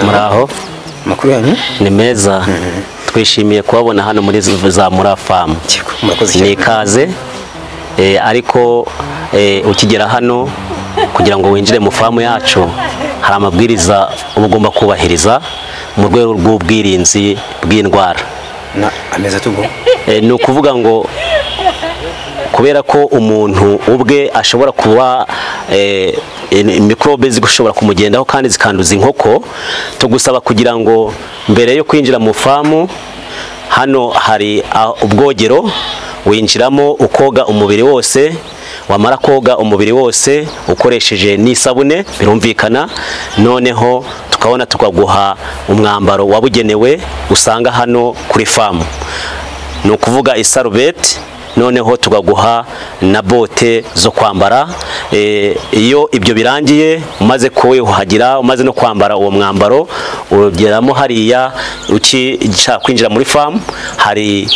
muraho amakuru yanyu ni meza twishimiye kubabona hano muri za mura famu Yego, murakoze ni cyane ikaze eh, ariko eh, ukigera hano kugira ngo winjire mu famu yacu hari amabwiriza uba ugomba kubahiriza mu rwego rw'ubwirinzi bw'indwara na ameza atugwa Eh, ni ukuvuga ngo kubera ko umuntu ubwe ashobora kuba eh, in- mikorobe zishobora kumugendaho kandi zikanduza inkoko tugusaba kugira ngo mbere yo kwinjira mu famu hano hari ah, ubwogero winjiramo ukoga umubiri wose wamara koga umubiri wose ukoresheje n'isabune birumvikana noneho tukabona tukaguha umwambaro wabugenewe usanga hano kuri famu ni ukuvuga isarubeti noneho tukaguha na bote zo kwambara Eh, iyo ibyo birangiye umaze kuhagira umaze no kwambara uwo mwambaro ugeramo hariya ushaka kwinjira muri famu hari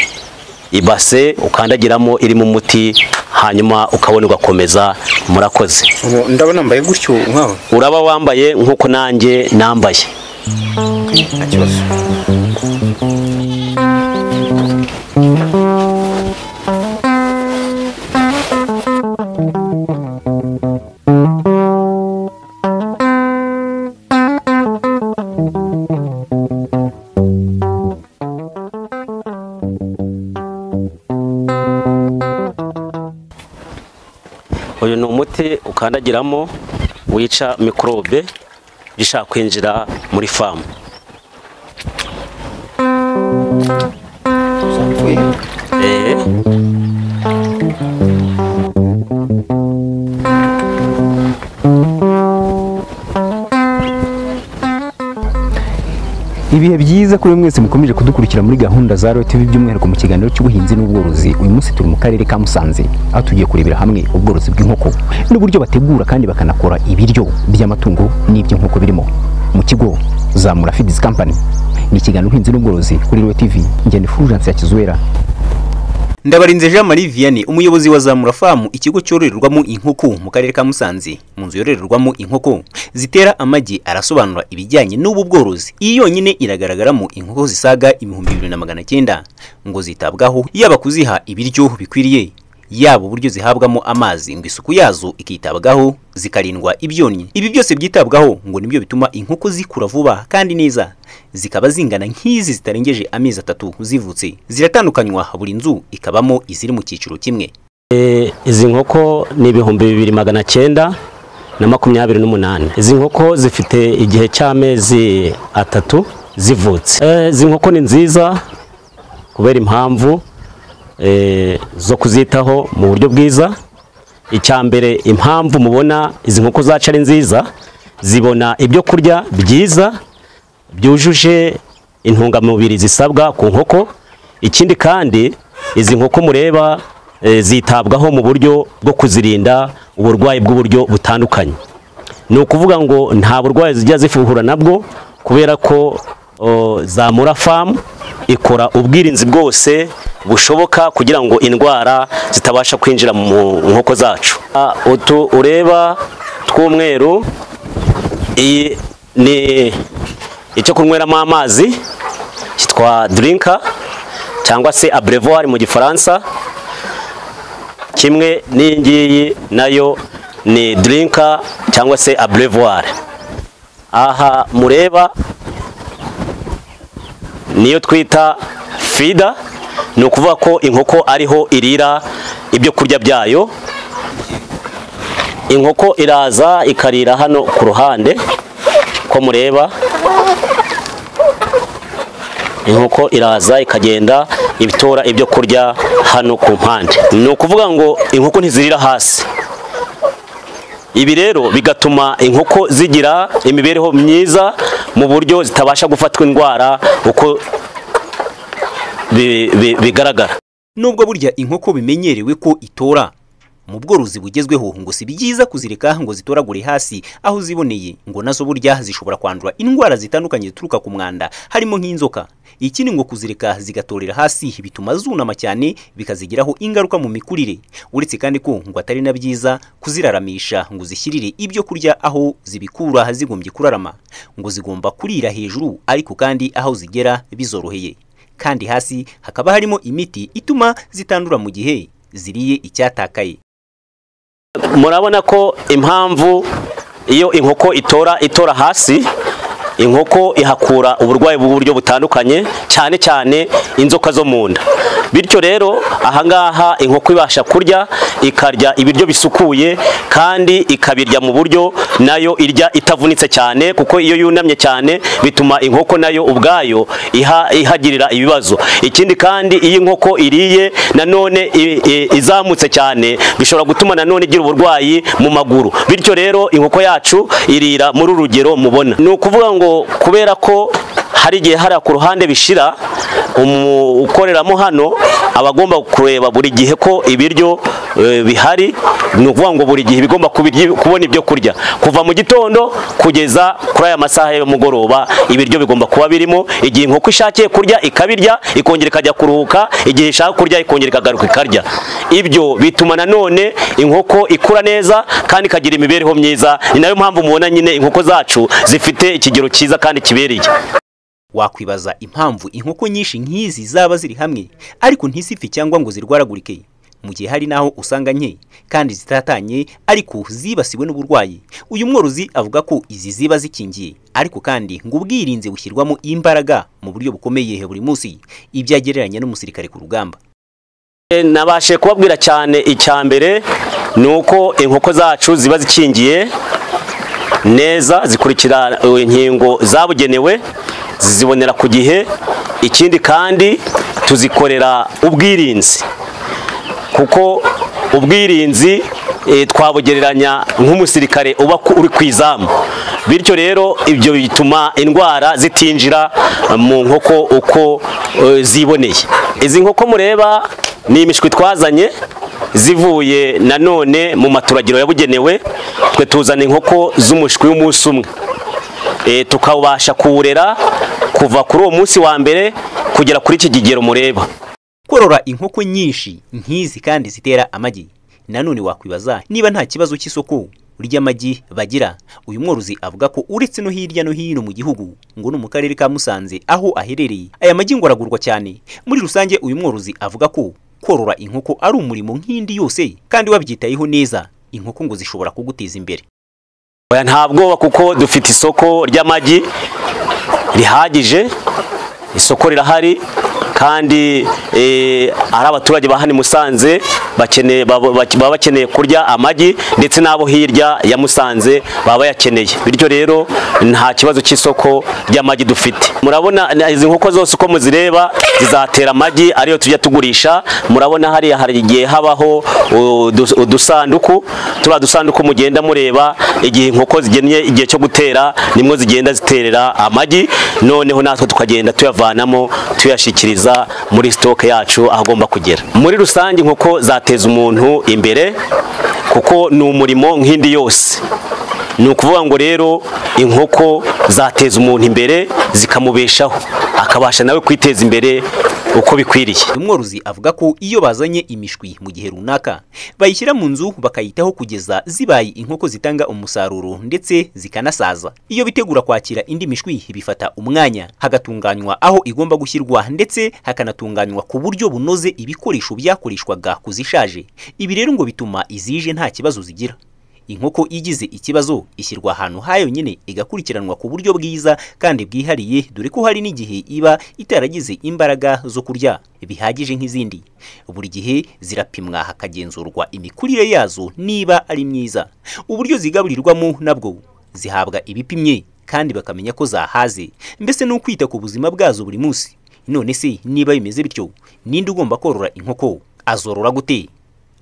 ibase ukandagiramo irimo umuti hanyuma ukabona ugakomeza murakoze Ubu ndabona mbaye gutyo nkawe uraba wambaye nk'uko nanjye nambaye nta kibazo uyu ni umuti ukandagiramo wica mikorobe ushaka kwinjira muri famu Zapfuye. Eh. ibihe byiza kuri mwese mukomeje kudukurikira muri gahunda za royo tv by'umwihariko mu kiganiro cy'ubuhinzi n'ubworozi uyu munsi turi mu karere ka musanze aho tugiye kurebera hamwe ubworozi bw'inkoko n'uburyo bategura kandi bakanakora ibiryo by'amatungo n'iby'inkoko birimo mu kigo zamura fidizi kampani ni ikiganiro ubuhinzi n'ubworozi kuri royo tv ngeni furujansi ya kizuwera ndabarinze jean marie vianney umuyobozi wa zamura famu ikigo cyororerwamo inkoko mu karere ka musanze mu nzu yororerwamo inkoko zitera amagi arasobanura ibijyanye n'ubu bworozi iyi yonyine iragaragaramo inkoko zisaga ibihumbi bibiri na magana cyenda ngo zitabwaho yaba kuziha ibiryo bikwiriye yaba uburyo zihabwamo amazi ngo isuku yazo ikitabwaho zikarindwa ibyonnyi ibi byose byitabwaho ngo nibyo bituma inkoko zikura vuba kandi neza zikaba zingana nk'izi zitarengeje amezi atatu zivutse ziratandukanywa buri nzu ikabamo iziri mu cyiciro kimwe Eh, izi nkoko ni ibihumbi bibiri magana cyenda na makumyabiri n'umunani izi nkoko zifite igihe cy'amezi atatu zivutse Eh, izi nkoko ni nziza kubera impamvu eh, zo kuzitaho mu buryo bwiza icya mbere impamvu mubona izi nkoko zacu ari nziza zibona ibyo kurya byiza byujuje intungamubiri zisabwa ku nkoko ikindi kandi izi nkoko mureba eh, zitabwaho mu buryo bwo kuzirinda uburwayi bw'uburyo butandukanye ni ukuvuga ngo nta burwayi zijya zifuhura nabwo kubera ko o, zamura famu ikora ubwirinzi bwose bushoboka kugira ngo indwara zitabasha kwinjira mu nkoko zacu Ah, utu ureba tw'umweru iyi ni icyo kunyweramo amazi cyitwa dirinka cyangwa se abrevoir mu gifaransa kimwe n'iyi ngiyi nayo ni dirinka cyangwa se abrevoir aha mureba niyo twita fida ni ukuvuga ko inkoko ariho irira ibyo kurya byayo inkoko iraza ikarira hano ku ruhande ko mureba inkoko iraza ikagenda ibitora ibyo kurya hano ku mpande ni ukuvuga ngo inkoko ntizirira hasi ibi rero bigatuma inkoko zigira imibereho myiza mu buryo zitabasha gufatwa indwara uko bi- bi- bigaragara Nubwo burya inkoko bimenyerewe ko itora mu bworozi bugezweho ngo si byiza kuzireka ngo zitoragure hasi aho ziboneye ngo nazo burya zishobora kwandura indwara zitandukanye zituruka ku mwanda harimo nk'inzoka ikindi ngo kuzireka zigatorera hasi bituma zunama cyane bikazigiraho ingaruka mu mikurire uretse kandi ko ngo atari na byiza kuziraramisha ngo zishyirire ibyo kurya aho zibikura zigombye kurarama ngo zigomba kurira hejuru ariko kandi aho zigera bizoroheye kandi hasi hakaba harimo imiti ituma zitandura mu gihe ziriye icyatakaye murabona ko impamvu iyo inkoko itora itora hasi inkoko ihakura uburwayi bw'uburyo butandukanye cyane cyane inzoka zo mu nda bityo rero ahangaha inkoko ibasha kurya ikarya ibiryo bisukuye kandi ikabirya mu buryo nayo irya itavunitse cyane kuko iyo yunamye cyane bituma inkoko nayo ubwayo iha- ihagirira ibibazo ikindi kandi iyo inkoko iriye nanone i- i- izamutse cyane bishobora gutuma nanone igira uburwayi mu maguru bityo rero inkoko yacu irira muri uru rugero mubona ni ukuvuga ngo kubera ko hari igihe hariya ku ruhande bishira umu- ukoreramo hano aba agomba kureba buri gihe ko ibiryo eh, bihari ni ukuvuga ngo buri gihe bigomba kubirya- kubona ibyo kurya kuva mu gitondo kugeza kuri aya masaha y'umugoroba ibiryo bigomba kuba birimo igihe inkoko ishakiye kurya ikabirya ikongera ikajya kuruhuka igihe ishaka kurya ikongera ikagaruka ikarya ibyo bituma nanone inkoko ikura neza kandi ikagira imibereho myiza ni nayo mpamvu mubona nyine inkoko zacu zifite ikigero cyiza kandi kibereye wakwibaza impamvu inkoko nyinshi nk'izi zaba ziri hamwe ariko ntisife cyangwa ngo zirwaragurike mu gihe hari n'aho usanga nke kandi zitatanye ariko zibasiwe n'uburwayi uyu mworozi avuga ko izi ziba zikingiye ariko kandi ngo ubwirinzi bushyirwamo imbaraga mu buryo bukomeye buri munsi ibyo agereranya n'umusirikare ku rugamba nabashe kubabwira cyane icya mbere ni uko inkoko zacu ziba zikingiye neza zikurikira uh, inkingo zabugenewe zizibonera ku gihe ikindi kandi tuzikorera ubwirinzi kuko ubwirinzi eh, twabugereranya nk'umusirikare uba ku- uri ku izamu bityo rero ibyo bituma indwara zitinjira eh, mu nkoko uko eh, ziboneye izi nkoko mureba ni imishwi twazanye zivuye nanone mu maturagiro yabugenewe twe tuzana inkoko z'umushwi w'umunsi umwe Eh, tukabasha kuwurera kuva kuri uwo munsi wa mbere kugera kuri iki kigero mureba korora inkoko nyinshi nk'izi kandi zitera amagi nanone wakwibaza niba nta kibazo cy'isoko ry'amagi bagira uyu mworozi avuga ko uretse no hirya no hino mu gihugu ngo no mu karere ka Musanze aho aherereye aya magi ngo aragurwa cyane muri rusange uyu mworozi avuga ko korora inkoko ari umurimo nk'indi yose kandi wabyitayeho neza inkoko ngo zishobora kuguteza imbere Oya nta bwoba kuko dufite isoko ry'amagi rihagije isoko rirahari kandi eh, ari abaturage ba hano i Musanze bakeneye- baba baba bakeneye kurya amagi ndetse n'abo hirya ya Musanze baba bayakeneye bityo rero nta kibazo cy'isoko ry'amagi dufite murabona na- izi nkoko zose uko muzireba zizatera amagi ariyo tujya tugurisha murabona hariya hari igihe habaho udus- udusanduku turiya dusanduku mugenda mureba igihe inkoko zigennye igihe cyo gutera nimwo zigenda ziterera amagi noneho natwe tukagenda tuyavanamo tuyashyikiriza muri sitoke yacu aho agomba kugera muri rusange inkoko zateza umuntu imbere kuko ni umurimo nk'indi yose ni ukuvuga ngo rero inkoko zateza umuntu imbere zikamubeshaho akabasha nawe kwiteza imbere uko bikwiriye uyu mworozi avuga ko iyo bazanye imishwi mu gihe runaka bayishyira mu nzu bakayitaho kugeza zibaye inkoko zitanga umusaruro ndetse zikanasaza iyo bitegura kwakira indi mishwi bifata umwanya hagatunganywa aho igomba gushyirwa ndetse hakanatunganywa ku buryo bunoze ibikoresho byakoreshwaga kuzishaje ibi rero ngo bituma izije nta kibazo zigira inkoko igize ikibazo ishyirwa ahantu hayo nyine igakurikiranwa ku buryo bwiza kandi bwihariye dore ko hari n'igihe iba itaragize imbaraga zo kurya bihagije nk'izindi buri gihe zirapimwa hakagenzurwa imikurire yazo niba ari myiza uburyo zigaburirwamo nabwo zihabwa ibipimye kandi bakamenya ko zahaze mbese ni ukwita ku buzima bwazo buri munsi none se niba bimeze bityo ninde ugomba korora inkoko azorora gute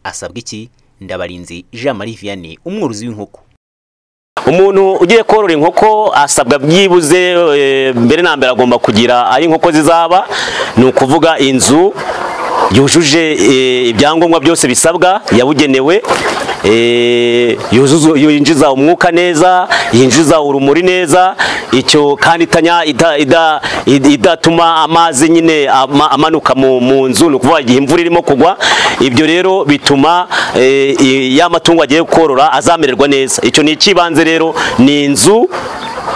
asabwa iki ndabarinzi jean marie vianney umworozi w'inkoko umuntu ugiye korora inkoko asabwa byibuze eh, mbere na mbere agomba kugira aho inkoko zizaba ni ukuvuga inzu yujuje eh, ibyangombwa byose bisabwa yabugenewe eh, yuzuza- yinjiza umwuka neza yinjiza urumuri neza icyo kandi itanya ida- ida- id- idatuma amazi nyine ama- amanuka mu mu nzu ni ukuvuga igihe imvura irimo kugwa ibyo rero bituma eh, i- ya matungo agiye korora azamererwa neza icyo ni icy'ibanze rero ni inzu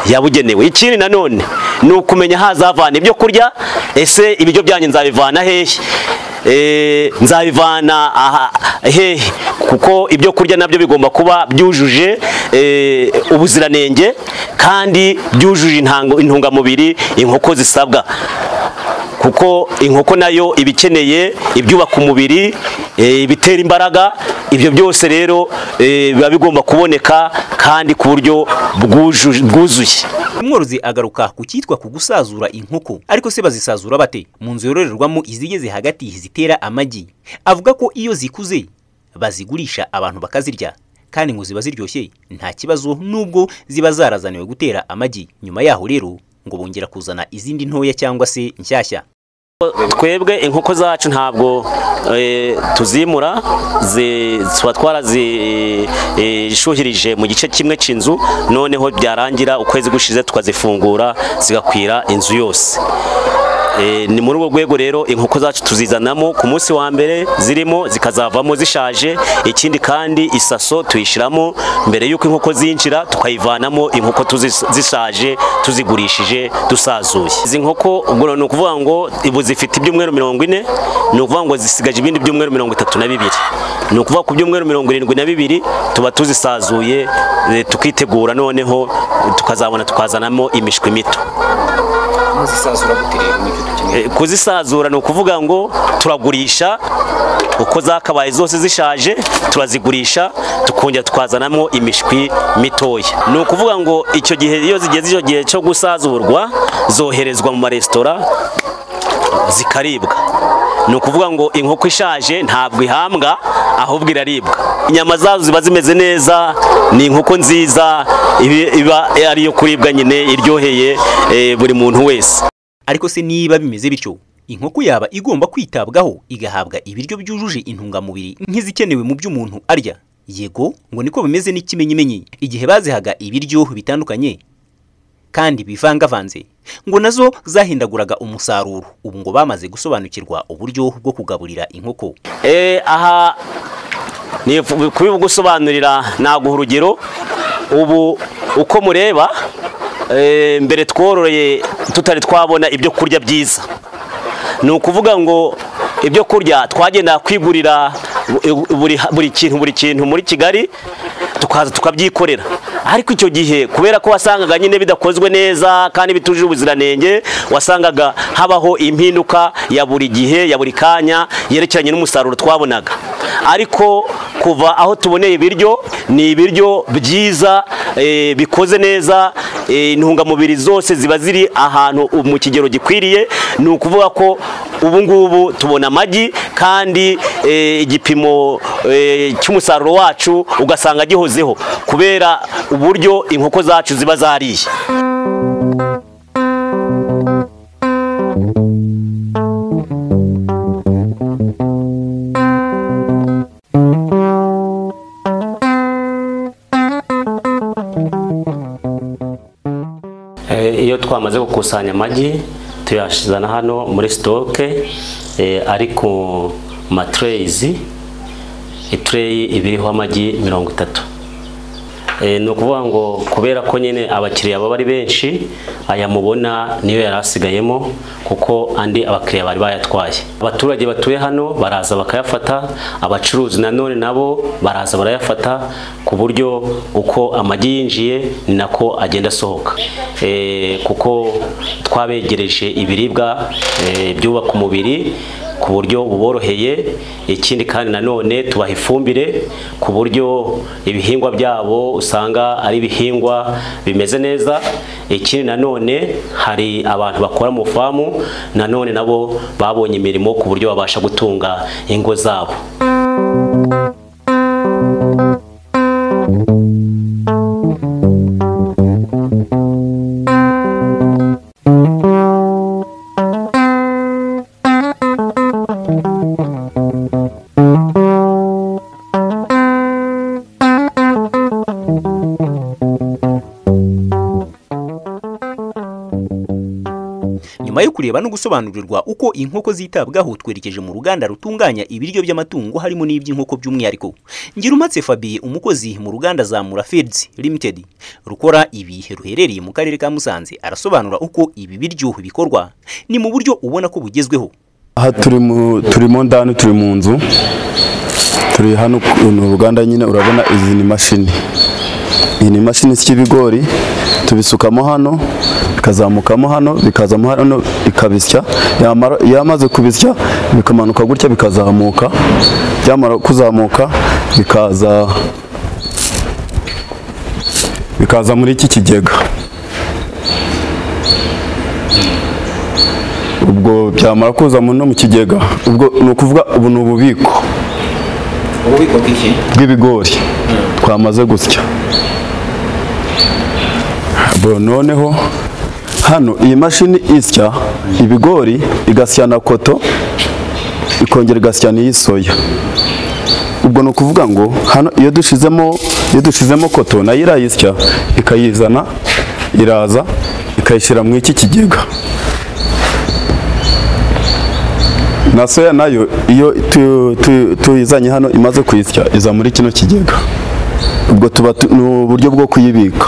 yabugenewe ikindi nanone ni ukumenya hazavana ibyo kurya ese ibiryo byanjye nzabivana hehe Eh, nzabivana aha hehe kuko ibyo kurya nabyo bigomba kuba byujuje eh, ubuziranenge kandi byujuje intango- intungamubiri inkoko zisabwa kuko inkoko nayo iba ikeneye ibyubaka umubiri eh, ibitera imbaraga ibyo byose rero eh, biba bigomba kuboneka kandi ku buryo bwujuje- bwuzuye umworozi agaruka ku cyitwa kugusazura inkoko ariko se bazisazura bate mu nzu yororerwamo izigeze hagati zitera amagi avuga ko iyo zikuze bazigurisha abantu bakazirya kandi ngo ziba ziryoshye nta kibazo nubwo ziba zarazaniwe gutera amagi nyuma yaho rero ngo bongera kuzana izindi ntoya cyangwa se nshyashya twebwe inkoko zacu ntabwo eh, tuzimura zi- tuba twarazishuhirije mu gice kimwe cy'inzu noneho byarangira ukwezi gushize tukazifungura zigakwira inzu yose Eh, ni muri urwo rwego rero inkoko zacu tuzizanamo ku munsi wa mbere zirimo zikazavamo zishaje ikindi kandi isaso tuyishyiramo mbere y'uko inkoko zinjira tukayivanamo inkoko tuzi- zishaje tuzigurishije dusazuye izi nkoko ubwo ni ukuvuga ngo ubu zifite ibyumweru mirongo ine ni ukuvuga ngo zisigaje ibindi byumweru mirongo itatu na bibiri ni ukuvuga ku byumweru mirongo irindwi na bibiri tuba tuzisazuye eh, tukitegura noneho tukazabona tukazanamo imishwi mito Eh, kuzisazura ni ukuvuga ngo turagurisha uko zakabaye zose zishaje turazigurisha tukongera tukazanamo imishwi mitoya ni ukuvuga ngo icyo gihe iyo zigeze icyo gihe cyo gusazurwa zoherezwa mu maresitora zikaribwa ni ukuvuga ngo inkoko ishaje ntabwo ihambwa ahubwo iraribwa inyama zazo ziba zimeze neza ni inkoko nziza ibi- iba ari iyo kuribwa nyine iryoheye eh, buri muntu wese ariko se niba bimeze bityo inkoko yaba igomba kwitabwaho igahabwa ibiryo byujuje intungamubiri nk'izikenewe mu byo umuntu arya yego ngo niko bimeze n'ikimenyimenyi igihe bazihaga ibiryo bitandukanye kandi bivangavanze ngo nazo zahindaguraga umusaruro ubu ngo bamaze gusobanukirwa uburyo bwo kugaburira inkoko Eh, aha ni kubibugusobanurira naguha urugero ubu uko mureba eh, mbere twororeye tutari twabona ibyo kurya byiza ni ukuvuga ngo ibyo kurya twagenda kwigurira bu- buri, buri kintu buri kintu muri kigali tukaza tukabyikorera ariko icyo gihe kubera ko wasangaga nyine bidakozwe neza kandi bitujuje ubuziranenge wasangaga habaho impinduka ya buri gihe ya buri kanya yerekeranye n'umusaruro twabonaga ariko kuva aho tuboneye ibiryo ni ibiryo byiza eh, bikoze neza eh, intungamubiri zose ziba ziri ahantu mu kigero gikwiriye ni ukuvuga ko ubu ngubu tubona amagi kandi eh, igipimo eh, cy'umusaruro wacu ugasanga gihozeho kubera uburyo inkoko zacu ziba zariye Eh, iyo twamaze gukusanya amagi tuyashyizana hano muri sitoke eh, ari ku matureyizi itureyi iba iriho amagi mirongo itatu Eh, ni ukuvuga ngo kubera ko nyine abakiriya baba ari benshi aya mubona niyo yari asigayemo kuko andi abakiriya bari bayatwaye abaturage batuye hano baraza bakayafata abacuruzi nanone nabo baraza barayafata ku buryo uko amagi yinjiye ni nako agenda asohoka Eh, kuko twabegereje ibiribwa eh, byubaka umubiri ku buryo buboroheye ikindi kandi nanone tubaha ifumbire ku buryo ibihingwa byabo usanga ari ibihingwa bimeze neza ikindi nanone hari abantu bakora mu famu nanone nabo babonye imirimo ku buryo babasha gutunga ingo zabo nyuma yo kureba no gusobanurirwa uko inkoko zitabwaho twerekeje mu ruganda rutunganya ibiryo by'amatungo harimo n'iby'inkoko by'umwihariko Ngirumatse Fabien umukozi mu ruganda Zamura Feeds Limited rukora ibi ruherereye mu karere ka Musanze arasobanura uko ibi biryo bikorwa ni mu buryo ubona ko bugezweho aha turi mu turimo ndani turi mu nzu turi hano ku- ni uruganda nyine urabona izi ni imashini iyi ni imashini isya ibigori tubisukamo hano bikazamukamo hano bikazamo hano bikabisya yamara yamaze kubisya bikamanuka gutya bikazamuka byamara kuzamuka bikaza bikaza muri iki kigega ubwo byamara kuza mu no mu kigega ubwo ni ukuvuga ubu ni ububiko ububiko bw'iki bw'ibigori twamaze gusya bo noneho hano iyi mashini isya ibigori igasya na koto ikongera igasya n'iyi soya ubwo ni ukuvuga ngo hano iyo dushizemo iyo dushizemo koto nayo irayisya ikayizana iraza ikayishyira mu iki kigega na soya nayo iyo tu- tu- tuyizanye hano imaze kuyisya iza muri kino kigega ubwo tuba tu- ni uburyo bwo kuyibika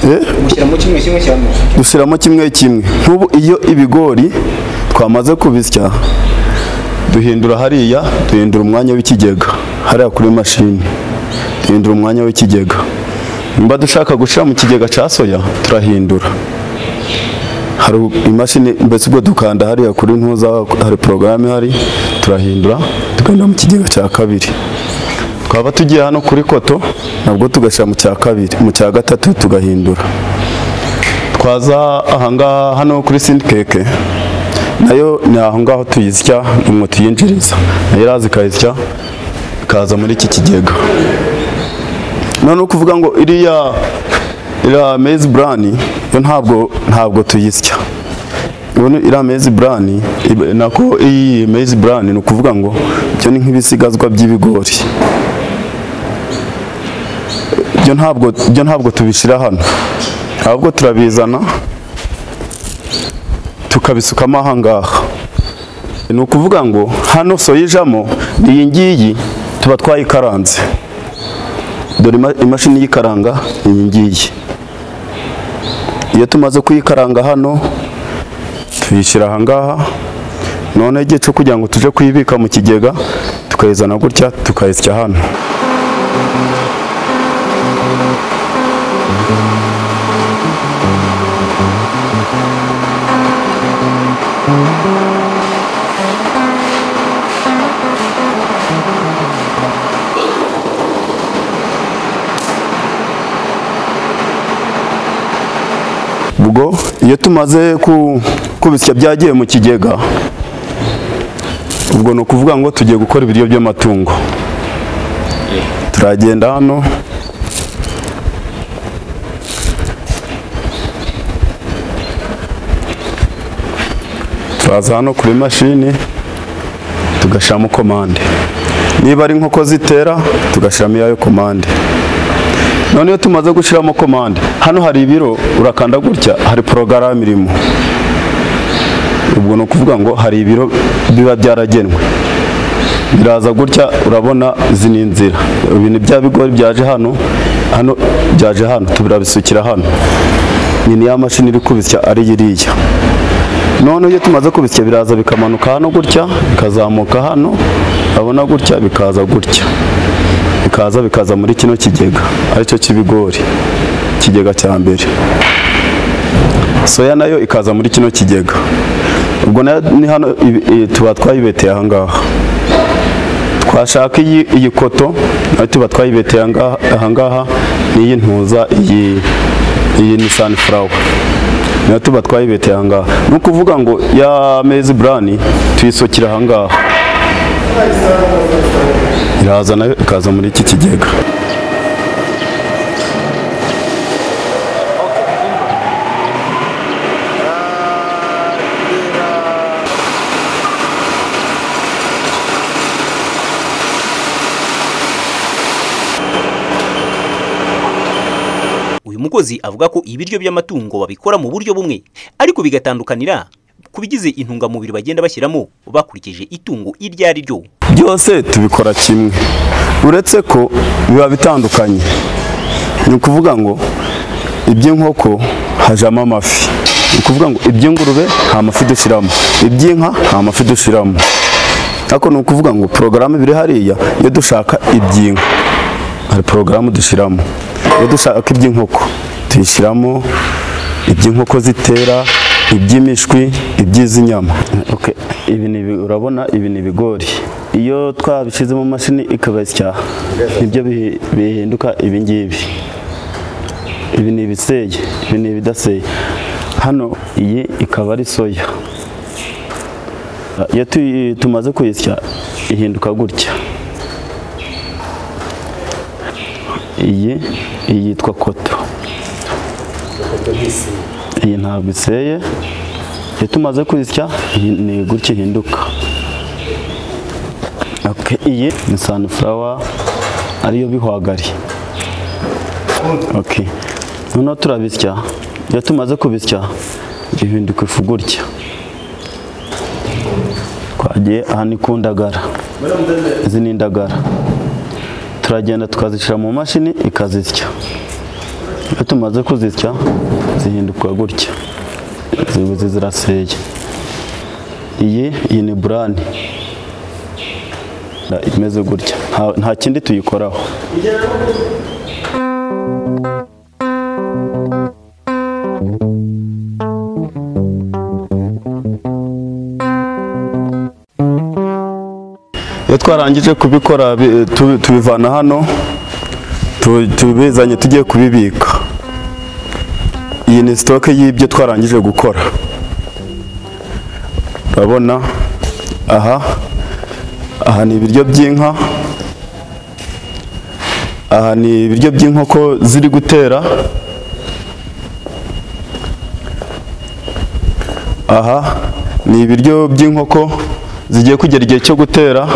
Eh? dushyiramo kimwe kimwe nk'ubu iyo ibigori twamaze kubisya duhindura hariya duhindura umwanya w'ikigega hariya kuri mashini duhindura umwanya w'ikigega niba dushaka gushyira mu kigega cya soya turahindura hari imashini mbese ubwo dukanda hariya kuri ntuza hari porogaramu ihari turahindura tukajya mu kigega cya kabiri twaba tugiye hano kuri koto nabwo tugashyira mu cya kabiri mu cya gatatu tugahindura twaza ahangaha hano kuri sindikeke nayo ni ahongaho tuyisya umwo tuyinjiriza nayo iraza ikayisya ikaza muri iki kigega none ukuvuga ngo iriya iriya mezi burani yo ntabwo ntabwo tuyisya ubundi iriya mezi burani iba- nako iyi mezi burani ni ukuvuga ngo byo ni nk'ibisigazwa by'ibigori byo ntabwo byo ntabwo tubishyira hano ahubwo turabizana tukabisukamo ahangaha ni ukuvuga ngo hano soya ijamo iyi ngiyi tuba twayikaranze dore ima- imashini yikaranga iyi ngiyi iyo tumaze kuyikaranga hano tuyishyira ahangaha noneho igihe cyo kugira ngo tuje kuyibika mu kigega tukayizana gutya tukayisya hano ubwo iyo tumaze ku- kubisya byagiye mu kigega ubwo ni ukuvuga ngo tugiye gukora ibiryo by'amatungo turagenda hano turaza hano kuri mashini tugashyiramo komande niba ari inkoko zitera tugashyiramo iyayo komande none iyo tumaze gushyiramo komande hano hari ibiro urakanda gutya hari porogaramu irimo ubwo ni ukuvuga ngo hari ibiro biba byaragenwe biraza gutya urabona izi ni inzira ibi ni bya bigori byaje hano hano byaje hano turabisukira hano ni niya mashini iri kubisya ari iriya none iyo tumaze kubisya biraza bikamanuka hano gutya bikazamuka hano urabona gutya bikaza gutya bikaza bikaza muri kino kigega aricyo cy'ibigori ikigega cya mbere soya nayo ikaza muri kino kigega ubwo nayo ni hano ibi- i- tuba twayibeteye aha ngaha twashaka iyi iyi koto nayo tuba twayibeteye aha ngaha- aha ngaha n'iyi ntuza iyi iyi ni sunflower nayo tuba twayibeteye aha ngaha ni ukuvuga ngo ya mezi burani tuyisokera aha ngaha iraza nayo ikaza muri iki kigega uyu mukozi avuga ko ibiryo by'amatungo babikora mu buryo bumwe ariko bigatandukanira ku bigize intungamubiri bagenda bashyiramo bakurikije itungo iryo ari ryo byose tubikora kimwe uretse ko biba bitandukanye ni ukuvuga ngo iby'inkoko hajamo amafi ni ukuvuga ngo iby'ingurube nta mafi dushyiramo iby'inka nta mafi dushyiramo ariko ni ukuvuga ngo porogaramu biri hariya iyo dushaka iby'inka hari porogaramu dushyiramo iyo dushaka iby'inkoko tuyishyiramo iby'inkoko zitera iby'imishwi iby'iz'inyama Okay, ibi ni ibi- urabona ibi ni ibigori iyo twabishyize mu mashini ikabasya nibyo bihi- bihinduka ibi ngibi ibi ni ibiseye ibi ni ibidaseye hano iyi ikaba ari soya iyo tuyi- tumaze kuyisya ihinduka gutya iyi iyi yitwa koto iyi ntabwo iseye iyo tumaze kuyisya iyi ni gutya ihinduka Okay, iyi ni sunflower ariyo bihwagari Okay. noneho turabisya iyo tumaze kubisya bihinduka ifu gutya twagiye aha ni ku ndagara izi ni indagara turagenda tukazishyira mu mashini ikazisya iyo tumaze kuzisya zihinduka gutya zibuze ziraseye iyi iyi ni burani imeze gutya Nta- nta kindi tuyikoraho iyo twarangije kubikora bi- tu- tubivana hano tu- tubizanye tugiye kubibika iyi ni sitoke y'ibyo twarangije gukora urabona aha aha ni ibiryo by'inka aha ni ibiryo by'inkoko ziri gutera aha ni ibiryo by'inkoko zigiye kugera igihe cyo gutera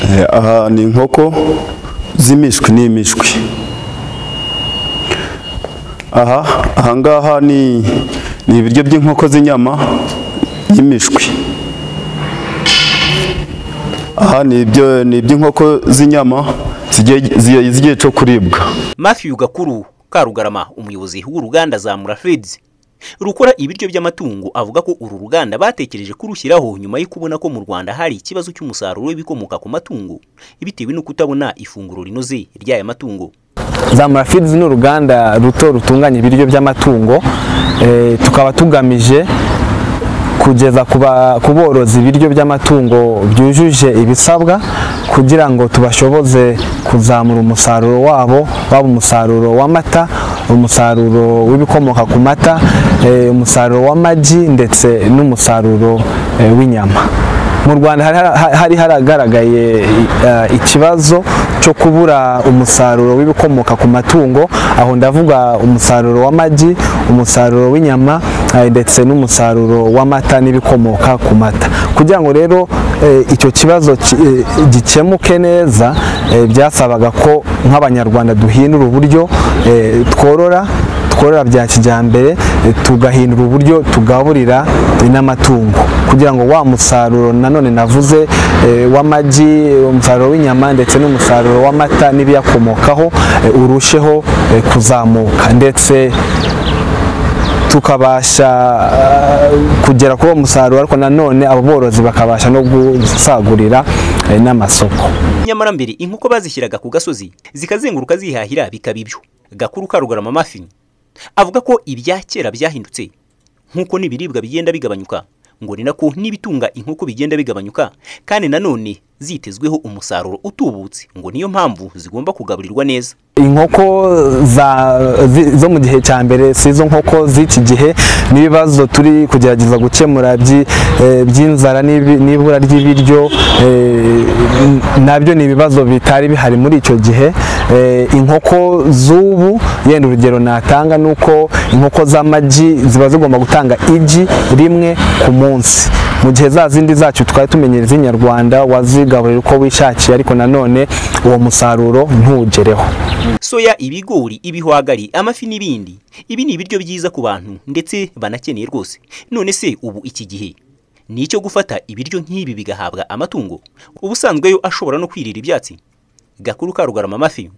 Eh, aha ni inkoko z'imishwi n'imishwi aha ahangaha ni ni ibiryo by'inkoko z'inyama y'imishwi aha ni ibyo ni iby'inkoko z'inyama zigiye zigiye- zigiye cyo kuribwa Matthew Gakuru Karugarama umuyobozi w'uruganda Zamura Feeds rukora ibiryo by'amatungo avuga ko uru ruganda batekereje kurushyiraho nyuma yo kubona ko mu Rwanda hari ikibazo cy'umusaruro w'ibikomoka ku matungo bitewe no kutabona ifunguro rinoze ry'aya matungo Zamura Feeds ni uruganda ruto rutunganya ibiryo by'amatungo eh, tukaba tugamije kugeza ku ba- ku borozi ibiryo by'amatungo byujuje ibisabwa kugira ngo tubashoboze kuzamura umusaruro wabo waba umusaruro w'amata umusaruro w'ibikomoka ku mata eh, umusaruro w'amagi ndetse n'umusaruro eh, w'inyama mu rwanda hari hari- hari haragaragaye eh, ikibazo cyo kubura umusaruro w'ibikomoka ku matungo aho ndavuga umusaruro w'amagi umusaruro w'inyama eh, ndetse n'umusaruro w'amata n'ibikomoka ku mata kugira ngo rero eh, icyo kibazo ki- eh, gikemuke neza eh, byasabaga ko nk'abanyarwanda duhindura uburyo eh, tworora tworora bya kijyambere eh, tugahindura uburyo tugaburira eh, n'amatungo kugira ngo wa musaruro nanone navuze eh, w'amagi eh, umusaruro w'inyama ndetse n'umusaruro w'amata n'ibiyakomokaho eh, urusheho eh, kuzamuka ndetse tukabasha eh, kugera kuri uwo musaruro ariko nanone abo borozi bakabasha no gusagurira eh, n'amasoko nyamara mbere inkoko bazishyiraga ku gasozi zikazenguruka zihahira bikaba ibyo Gakuru Karugarama Matthew avuga ko ibya kera byahindutse nk'uko n'ibiribwa bigenda bigabanyuka ngo ni nako n'ibitunga inkoko bigenda bigabanyuka kandi nanone zitezweho umusaruro utubutse ngo niyo mpamvu zigomba kugaburirwa neza inkoko za, zi, zo mu gihe cya mbere si izo nkoko z'iki gihe n'ibibazo turi kugerageza gukemura byi- eh, by'inzara n'ibi- n'ibura ry'ibiryo eh, nabyo ni ibibazo bitari bihari muri icyo gihe Eh, inkoko z'ubu yenda urugero natanga ni uko inkoko z'amagi ziba zigomba gutanga igi rimwe ku munsi mu gihe za zindi zacu twari tumenyereye z'inyarwanda wazigaburira uko wishakiye ariko nanone uwo musaruro ntugereho soya ibigori ibihwagari amafi n'ibindi ibi ni ibiryo byiza ku bantu ndetse banakeneye rwose none se ubu iki gihe ni icyo gufata ibiryo nk'ibi bigahabwa amatungo ubusanzwe yo ashobora no kwirira ibyatsi gakuru karugarama amafi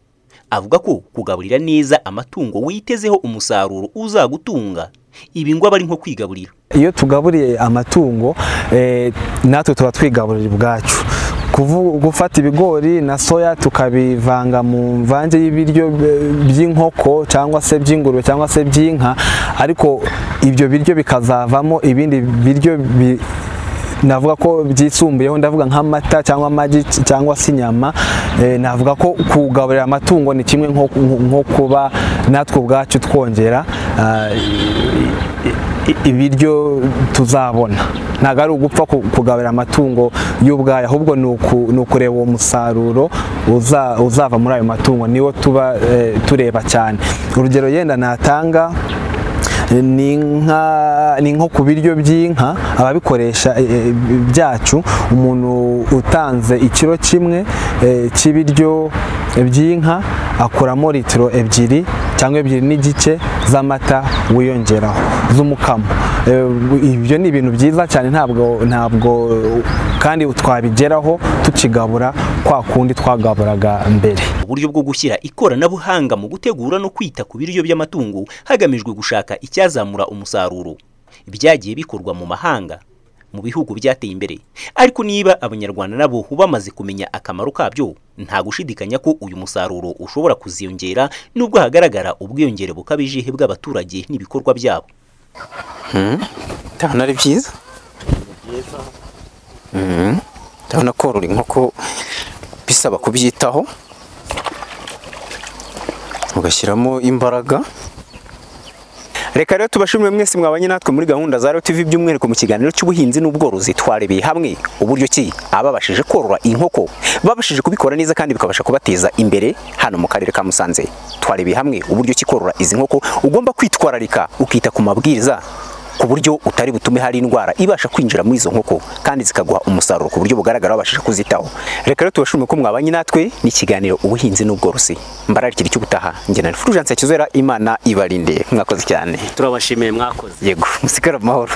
avuga ko kugaburira neza amatungo witezeho umusaruro uzagutunga ibi ngo aba ari nko kwigaburira iyo tugaburiye amatungo eh, natwe tuba twigaburira ubwacu Kuvu- gufata ibigori na soya tukabivanga mu mvange y'ibiryo eh, by'inkoko cyangwa se by'ingurube cyangwa se by'inka ariko ibyo biryo bikazavamo ibindi biryo bi- navuga ko byisumbuyeho ndavuga nk'amata cyangwa amagi c- cyangwa se inyama eh, navuga ko kugaburira amatungo ni kimwe nko- nko nko kuba natwe ubwacu twongera ah, i- ibiryo tuzabona ntabwo ari ugupfa ku- kugaburira amatungo y'ubwayo ahubwo ni uku- ni ukureba uwo musaruro uza- uzava muri ayo matungo niwo tuba eh, tureba cyane urugero yenda natanga ni inka ni nko ku biryo by'inka ababikoresha eh, eh, byacu umuntu utanze ikiro kimwe eh, cy'ibiryo by'inka akuramo litiro ebyiri cyangwa ebyiri n'igice z'amata wiyongeraho z'umukamo Eh, ibyo ni ibintu byiza cyane ntabwo ntabwo kandi twabigeraho tukigabura kwa kundi twagaburaga mbere uburyo bwo gushyira ikoranabuhanga mu gutegura no kwita ku biryo by'amatungo hagamijwe gushaka icyazamura umusaruro byagiye bikorwa mu mahanga mu bihugu byateye imbere ariko niba abanyarwanda nabo bamaze kumenya akamaro kabyo nta gushidikanya ko uyu musaruro ushobora kuziyongera nubwo hagaragara ubwiyongere bukabije bw'abaturage n'ibikorwa byabo ndabona ari byiza Mhm. ndabona korora inkoko bisaba kubyitaho ugashyiramo imbaraga reka rero tubashimire mwese mwabanye natwe muri gahunda za rero tv by'umwihariko mu kiganiro cy'ubuhinzi n'ubworozi twarebeye hamwe uburyo ki ababashije korora inkoko babashije kubikora neza kandi bikabasha kubateza imbere hano mu karere ka musanze twarebeye hamwe uburyo ki korora izi nkoko ugomba kwitwararika ukita ku mabwiriza ku buryo utari butume hari indwara ibasha kwinjira muri izo nkoko kandi zikaguha umusaruro ku buryo bugaragara wabashije kuzitaho reka rero tubashimire ko mwabanye natwe n'ikiganiro ubuhinzi n'ubworozi mbararikira icyo gutaha njye na Fulgence Hakizera imana ibarinde mwakoze cyane turabashimiye mwakoze yego musigare mu mahoro